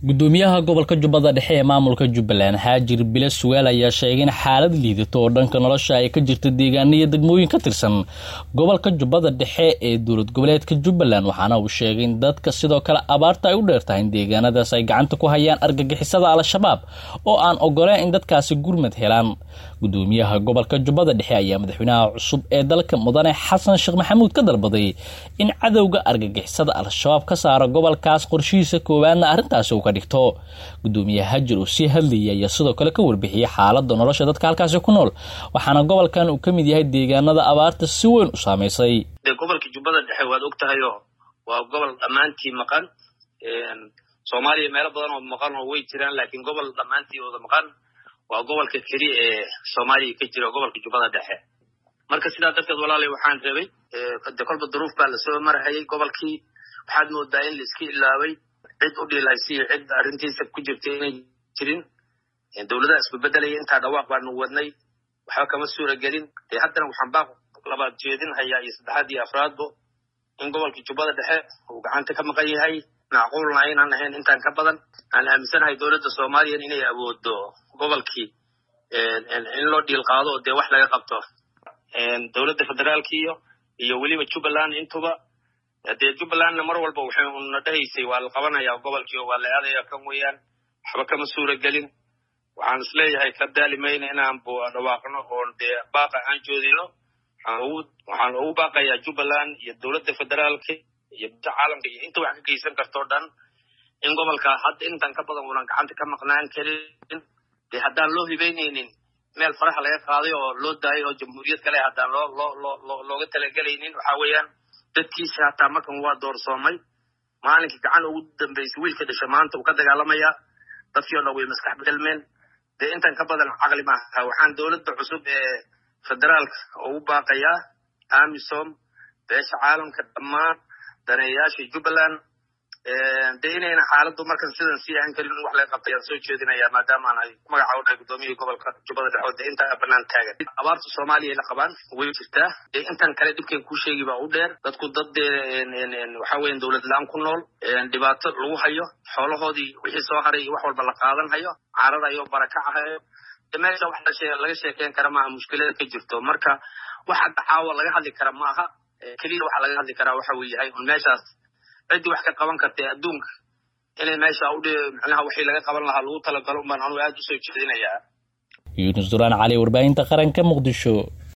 gudoomiyaha gobolka jubbada dhexe ee maamulka jubbaland haajir bile suweel ayaa sheegay in xaalad liidato oo dhanka nolosha ay ka jirta deegaano iyo degmooyin ka tirsan gobolka jubbada dhexe ee dowlad goboleedka jubbaland waxaana uu sheegay in dadka sidoo kale abaarta ay u dheertahay in deegaanadaas ay gacanta ku hayaan argagixisada al-shabaab oo aan ogoleen in dadkaasi gurmad helaan gudoomiyaha gobolka jubbada dhexe ayaa madaxweynaha cusub ee dalka mudane xasan sheekh maxamuud ka dalbaday in cadowga argagixisada al-shabaab ka saaro gobolkaas qorshihiisa koowaadna arrintaasi uu ka dhigto gudoomiye hajir uu sii hadlayay ayaa sidoo kale ka warbixiyey xaalada nolosha dadka halkaasi ku nool waxaana gobolkan uu ka mid yahay deegaanada abaarta si weyn u saamaysay de gobolka jubbada dhexe waad og tahay oo waa gobol dhammaantii maqan soomaaliya meelo badan oo maqan oo way jiraan laakiin gobol dhammaantii ooda maqan waa gobolka keliya ee soomaaliya ka jira gobolka jubbada dhexe marka sidaa darteed walaalay waxaan rabay de kolba duruuf baa lasoo marhayay gobolkii waxaad moodaa in laiska ilaabay cid u dhiilaysiyo cid arrintiisa ku jirta inay jirin dowladaha isbabeddelaya intaa dhawaaq baanu wadnay waxba kama suura gelin dee haddana waxaan baaq labaad jeedin hayaa iyo saddexaad iyo afraadbo in gobolka jubbada dhexe uu gacanta ka maqan yahay macquulna aynaan ahayn intaan ka badan aan aaminsanahay dowladda soomaaliyan inay awoodo gobolkii in loo dhiil qaado oo dee wax laga qabto dowladda federaalkiiyo iyo weliba jubbaland intuba dee jubbalandna mar walba waxay una dhahaysay waa la qabanayaa gobolkii oo waa la aadaya kan weeyaan waxba kama suura gelin waxaan isleeyahay ka daali mayna inaan dhawaaqno oon dee baaqa aan joodino waxaan ugu baaqayaa jubbaland iyo dowladda federaalka iyo bada caalamka iyo inta wax ka geysan kartoo dhan in gobolka hadda intan ka badan unan gacanta ka maqnaan karin dee haddaan loo hibeynaynin meel faraha laga qaaday oo loo daayay oo jamhuuriyad kale haddaan loo loo loo looga talagelaynin waxa weeyaan dadkiisa hataa markan waa doorsoomay maalinkii gacan ugu dambaysay wiilka dhasha maanta uu ka dagaalamayaa dadkii o dhan way maskax bedelmeen dee intan ka badan caqli maaha waxaan dowladda cusub ee federaalka ugu baaqayaa amisom beesha caalamka dhammaan daneeyayaasha jubbaland dee inayna xaaladdu markan sidan sii ahan karin in wax laga qabtay aan soo jeedinayaa maadaama aan ay magaca u dhahay gudoomiyihii gobolka jubbada dhexood dee intaa banaan taagan abaarta soomaaliya la qabaan way jirtaa dee intan kale dhibkan kuu sheegi baa u dheer dadku dad dee waxa weyan dowlad la-aan ku nool dhibaato lagu hayo xoolahoodii wixii soo haray iyo wax walba la qaadan hayo cararayo barakacahayo meesha wax laga sheekeyn kara maaha mushkilada ka jirto marka wax hadda caawa laga hadli kara maaha keliya waxa laga hadli karaa waxa uu yahay un meeshaas ciddii wax ka qaban kartay adduunka inay meesha u micnaha wixii laga qaban lahaa lagu talagalo un baan anugu aada u soo jeedinayaa yuunus duraan cali warbaahinta qaranka muqdisho